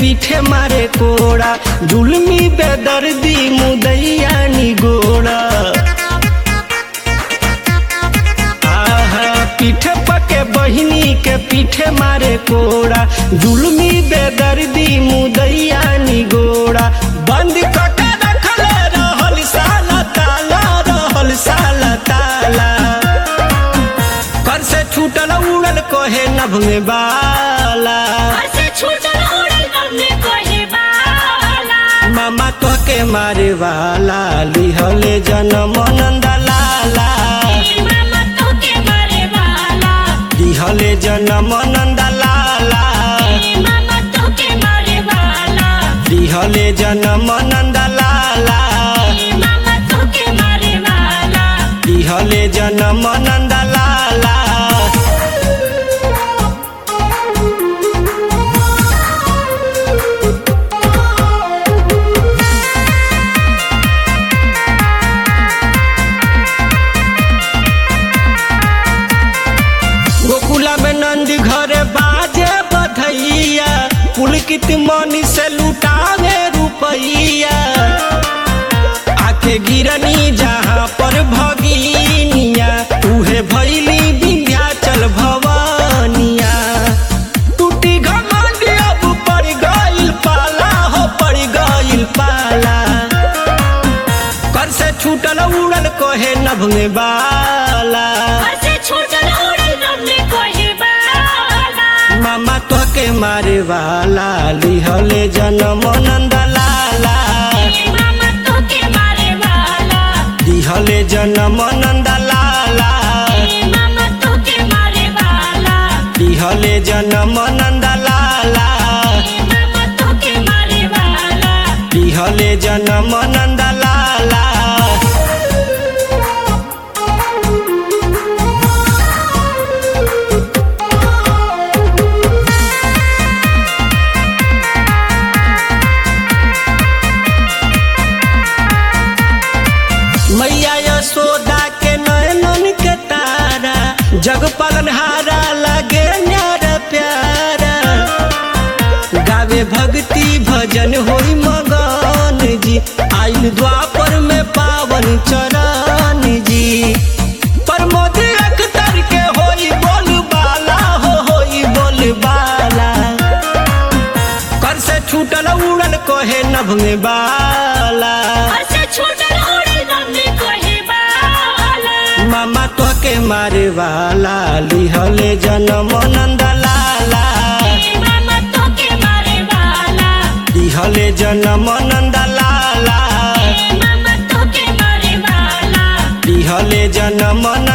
पीठे मारे कोड़ा जुलमी बेदर्दी मुदैया निगोड़ा आहा पीठे पके बहिनी के पीठे मारे कोड़ा जुलमी बेदर्दी मुदैया निगोड़ा बंद कके रखले रहल साला ताला रहल साला ताला कर से छूटल उड़ल कहे नभ में बाला घर से छूटल उड़ल नन्हे कोहे बाला मामा तो के मारे वाला लिहले जनम नंद लाला ए मामा तोके मारे वाला लिहले जनम नंद लाला ए मामा तोके मारे वाला लिहले जनम नंद लाला ए मामा तोके मारे वाला लिहले जनम नंद लाला गोकुला में नंद घरे बाजे बधैया पुलकित मनी से लुटावे रुपैया आके गिरनी जहाँ पर भगिनिया उहे भैली विंध्याचल भवानिया टूटी घमंड अब पड़ गइल पाला हो पड़ गइल पाला कर से छूटल उड़ल कहे नभ में बाला घर से छूटल उड़ल नन्हे कोहे बाला मामा तो के मारे वाला लिहले जनम नंद लाला ए मामा तोके मारे वाला लिहले जनम नंद लाला ए मामा तोके मारे वाला लिहले जनम नंद लाला ए मामा तोके मारे वाला लिहले जनम नंद लाला मैया यशोदा के नयनन के तारा जग पालनहारा लगे न्यारा प्यारा गावे भक्ति भजन होई मगन जी आइल द्वापर में पावन चरण जी प्रमोद अख्तर के होई बोल बाला हो होई बोल बाला कर से छूटल उड़ल कहे नभ में बाला घर से छूटल उड़ल नन्हे कोहे बाला मामा तो के मारे वाला लिहले जनम नंद लाला ए मामा तोके मारे वाला लिहले जनम नंद लाला ए मामा तोके मारे वाला लिहले जनम